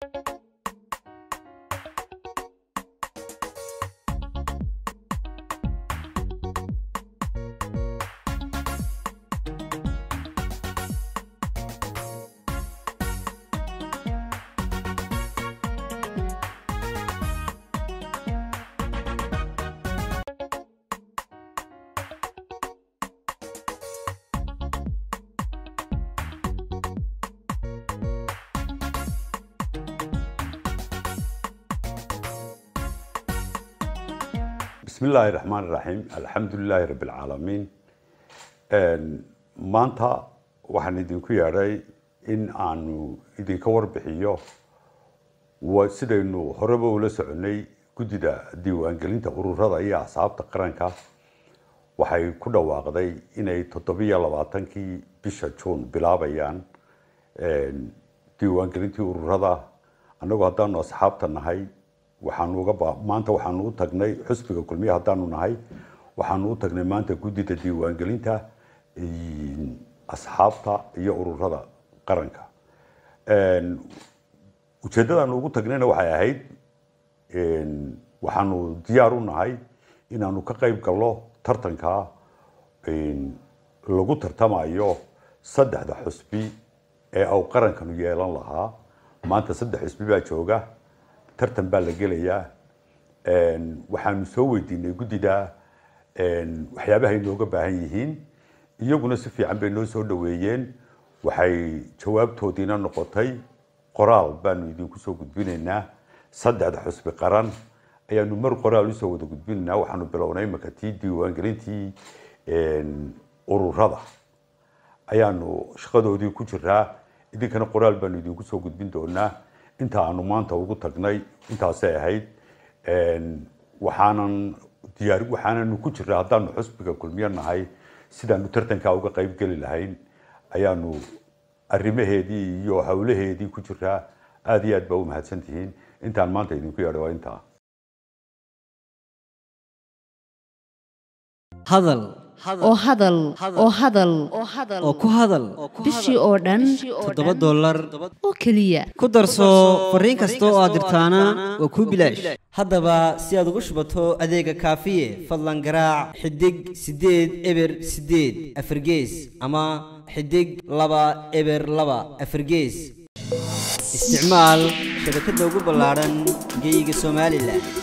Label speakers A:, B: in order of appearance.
A: bismi illaahi raxmaan iraxiim alxamdu lilaahi rabbi alcaalamiin maanta waxaan idinku yeedhay in aanu idinka warbixiyo wa- sidaynu horeba ula soconay guddida diiwaangelinta ururada iyo axsaabta qaranka waxay ku dhawaaqday inay toddobiyo labaatankii bisha juun bilaabayaan diiwaangelintii ururada annagu haddaanu asxaabta nahay waxaanu uga ba- maanta waxaanu u tagnay xusbiga kulmiye haddaanu nahay waxaanu u tagnay maanta guddida diiwaangelinta in- asxaabta iyo ururada qaranka ujeeddadaanu ugu tagnayna waxay ahayd waxaanu diyaar u nahay inaanu ka qayb galno tartanka lagu tartamayo saddexda xusbi ee uu qarankanu yeelan lahaa maanta saddex xusbi baa jooga tartan baa la gelayaa waxaanu soo weydiinay guddida waxyaabaha inooga baahan yihiin iyaguna si fiican bay noo soo dhaweeyeen waxay jawaabtoodiina noqotay qoraal baanu idinku soo gudbinaynaa saddexda xusbi qaran ayaanu mar qoraal usoo wada gudbinaynaa waxaanu bilownay imaka tii diiwaangelintii ururada ayaanu shaqadoodii ku jiraa idinkana qoraal baanu idinku soo gudbin doonaa inta aanu maanta ugu tagnay intaasay ahayd waxaanan diyaar waxaananu ku jiraa haddaanu xusbiga kulmiyo nahay sidaanu tartankaa uga qayb geli lahayn ayaanu arrimaheedii iyo howlaheedii ku jiraa aada iyo aad baa u mahadsan tihiin intaan maanta idinku yeedhay waa intaa
B: hadal
C: oo hadal oo hadal
B: oo ku hadal
C: bishii oo dhan
B: toddoba dollar
C: oo keliya
B: ku darso fariin kasta oo aad dirtaana waa kuu bilaash haddaba si aad ugu shubato adeega kaafiye fadlan garaac xidig siddeed eber siddeed afargees ama xidig laba eber laba afargees isticmaal shabakadda ugu ballaadhan geyga somalilan